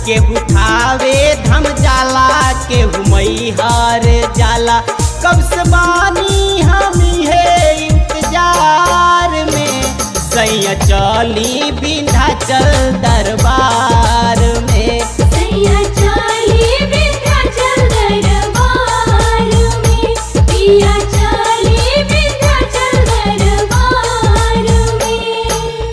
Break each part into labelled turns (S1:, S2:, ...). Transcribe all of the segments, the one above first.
S1: केहू थावे धम जाला केहू मैहर जाला कब से बानी हम है इंतजार में सैया चली विंध्याचल दरबार में
S2: सैया चाली विंध्याचल दरबार में पिया चाली विंध्याचल दरबार में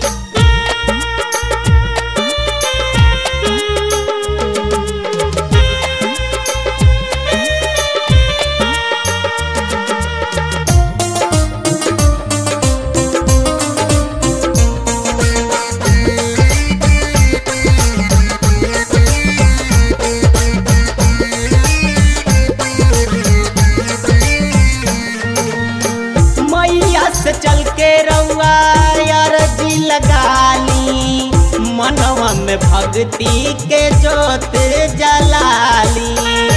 S1: मैया से चल के रउआ अरजी लगाली मनवा में भक्ति के जोत जलाली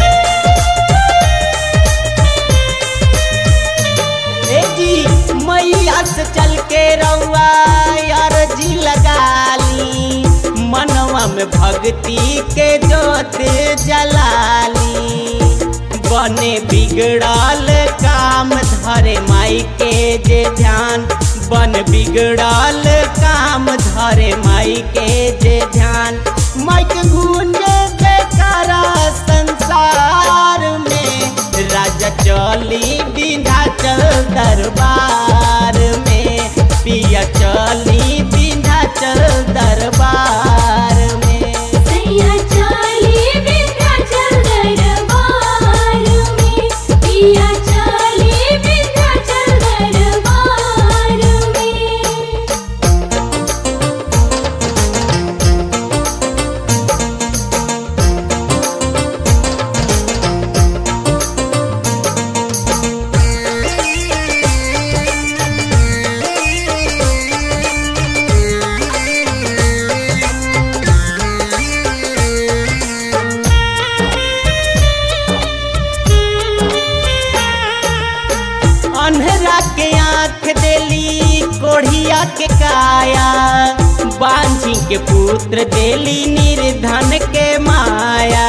S1: ए जी मैया से चल के रउआ अरजी लगाली मनवा में भक्ति के जोत जलाली बने बिगड़ल काम धरे माई के जे ध्यान बन बिगड़ल काम धरे माई के जे ध्यान माई के गूंजे बेकारा संसार में राजा चली विंध्याचल दरबार में पिया चली विंध्याचल दरबार में
S2: सैया चाली विंध्याचल दरबार में पिया चाली विंध्याचल दरबार में
S1: अन्हरा के आंख देली कोढ़िया के काया बांझी के पुत्र देली निर्धन के माया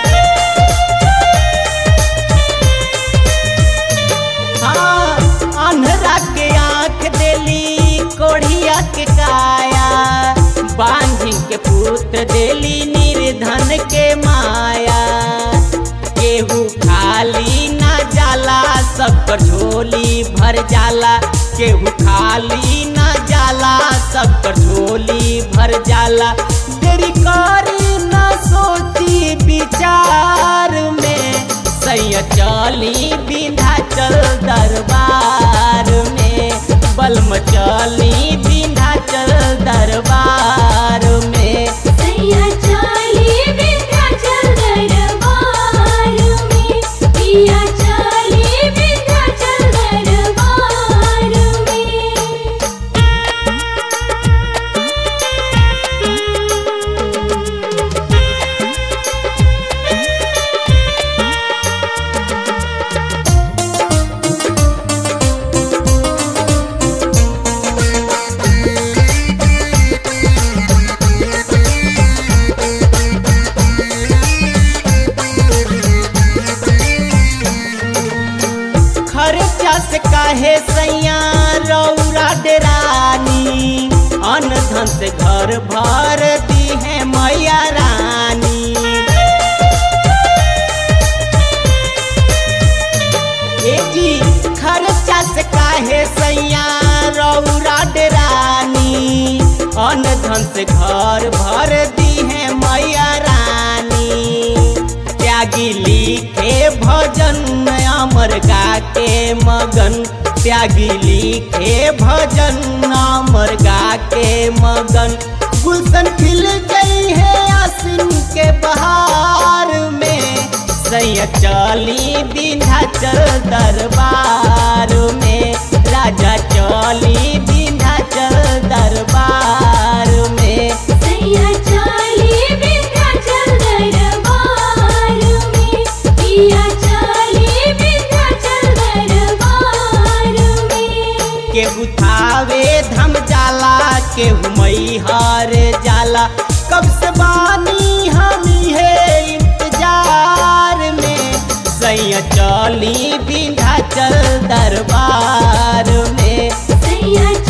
S1: हाँ अन्हरा के आंख देली कोढ़िया के काया बांझी के पुत्र देली निर्धन के माया केहू खाली ना जाला सबकर झोली भर जाला केहू खाली ना जाला सबकर झोली भर जाला देरी करी ना सोची विचार में सैया चली विंध्याचल दरबार में बलम चली विंध्याचल दरबार में
S2: सैया चाली विंध्याचल दरबार में पिया चाली विंध्याचल दरबार में
S1: खर्चा से काहे सैया रौरा डेरानी अन धन से घर भर दी है मैया रानी ए जी खर्चा से काहे सैया रौरा डेरानी अन धन से घर भर दी है मैया रानी त्यागी लिखे भजन अमर गा के मगन त्यागी लिखे भजन अमर गा के मगन गुलशन खिल गई है आसिन के बहार में सैया चली विंध्याचल दरबार में राजा चली विंध्याचल दरबार में
S2: सैया चाली विंध्याचल दरबार में पिया चाली विंध्याचल दरबार में
S1: केहू थावे धम जाला केहू मैहर जाला कब से बानी हम सैया चली विंध्याचल दरबार में
S2: सैया